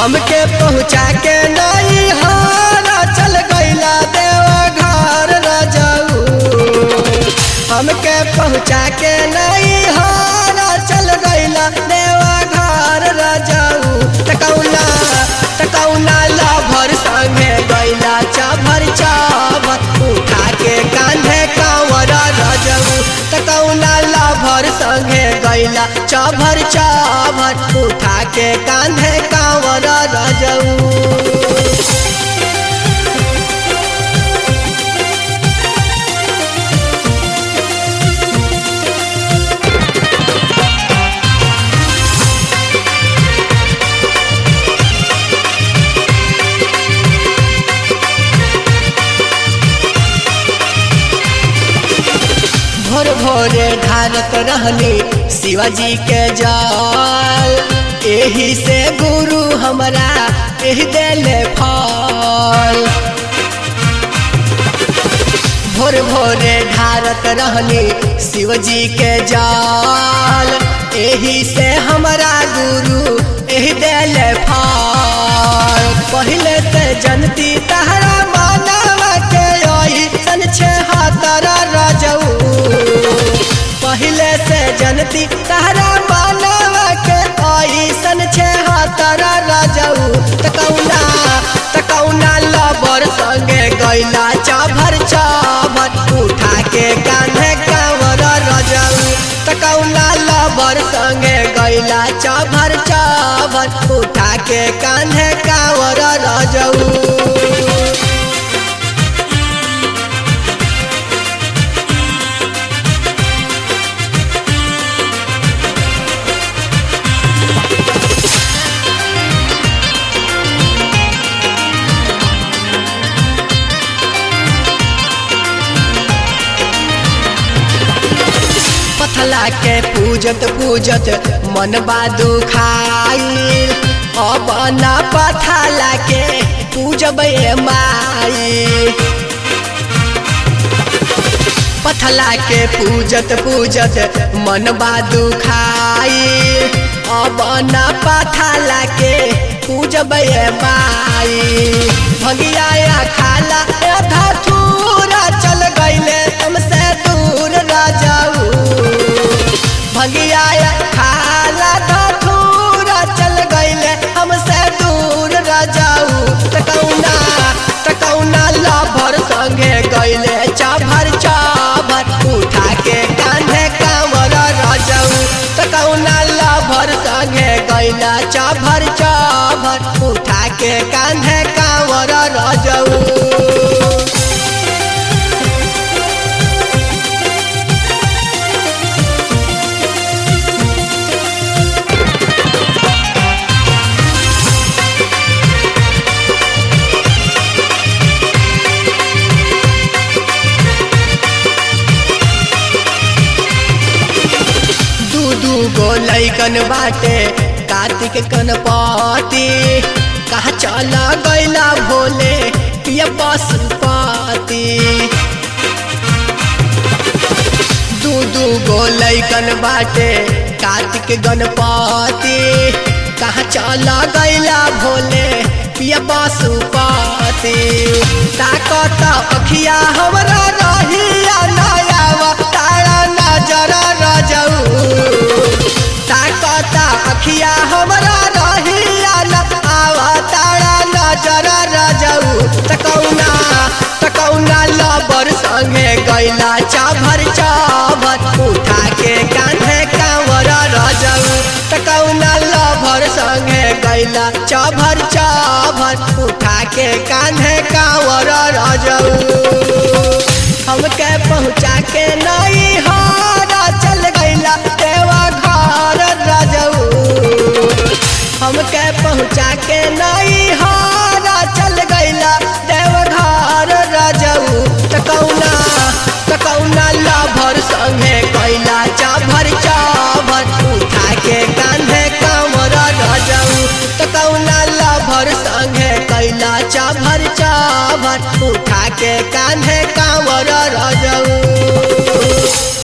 हमके पहुँचा के नहीं हारा चल गईला देवा घर रजाऊ हमके पहुँचा के नहीं हारा चल गईला देवा घर रजाऊ तकौना तकौना लाभर संगे गईला चाभर चाभर उठा के कांधे कांवर रजाऊ तकौना लाभर संगे गईला चाभर चाभर उठा के कांधे कांवर रजाऊ भोर भोरे ढारत रहनी शिवाजी के जाल एही से गुरु हमरा एही देले फल भोर भोरे ढारत रहनी शिवजी के जाल एही से हमरा गुरु एही देले फल पहले ते जनती तहरा मानवा के ओही सन छे हाथरा राजऊ पहले से जनती तहरा मानवा के ओही सन छे हाथरा राजऊ तकौना तकौना लबर संगे गैला चाभर चाभर उठा के कान्हे कांवर रजऊ तकौना लबर संगे गैला चाभर चाभर उठा के कान्हे कांवर रजऊ पथला के पूजत पूजत मन बादू खाइल अब न पथला के पूजब ए माई पथला के पूजत पूजत मन बादू खाइल अब न पथला के पूजब ए माई भंगिया खाला ए धथूरा चल गईले हमसे दूर राजाऊ भगिया खाला धथूरा चल गईले हमसे दूर राजाऊ तकौना तकौना लाभर संगे गईले चाभर चाभर उठा के कांधे कांवर राजाऊ तकौना लाभर संगे गईला चाभर चाभर उठा के कांधे कांवर राजाऊ दू दू गो लैकन बाटे कार्तिक गणपति कहा चला गैला भोले पिया पशुपति दू दू गो लैकन बाटे कार्तिक गणपति कहा चला गैला भोले पिया पशुपति ताकत अखिया हमरा रहिया नयावा तारा नजर रजऊ ताकत अखिया हमरा रहिया न आवा तारा नजर रजऊ तकौना तकौना लबर संगे गैला चाभर चाभर उठा के कान्हे कांवर रजऊ तकौना लभर संगे गैला चाभर चाभर उठा के कान्हे कांवर रजऊ हमके पहुँचा के नहीं हारा चल गईला देवा घर राजऊ हमके पहुँचा के नहीं हारा चल गईला देवा घर राजऊ तकौना तकौना लाभर संगे कैला चाभर चाभर उठा के कांधे कांवर राजऊ तकौना लाभर संगे कैला चाभर चाभर उठा के कांधे कांवर राजऊ